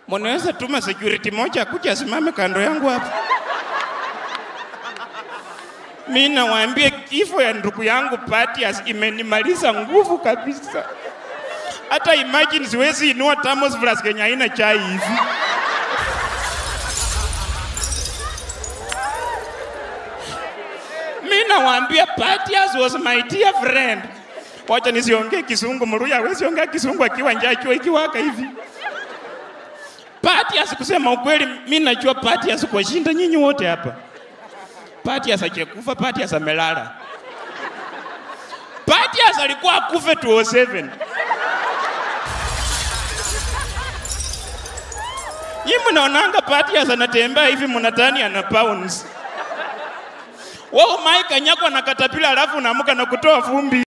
Mnaweza tuma security moja akuja asimame kando yangu hapa. Mi nawaambia kifo ya ndugu yangu Patias imenimaliza nguvu kabisa. Hata imagine siwezi inua thermos flask yenye haina chai hivi. Mi nawaambia Patias was my dear friend. Wacha nisiongee Kisungu, Mluya hawezi ongea Kisungu akiwa njaa jua ikiwaka hivi. Patias, kusema ukweli, mi najua Patias kwa shinda nyinyi wote hapa. Patias hajakufa, Patias amelala. Patias alikuwa akufe 207. Nyinyi mnaonanga Patias anatembea hivi mnadhani ana pounds. Wao Mike kanyakwa na katapila alafu unaamka na kutoa vumbi.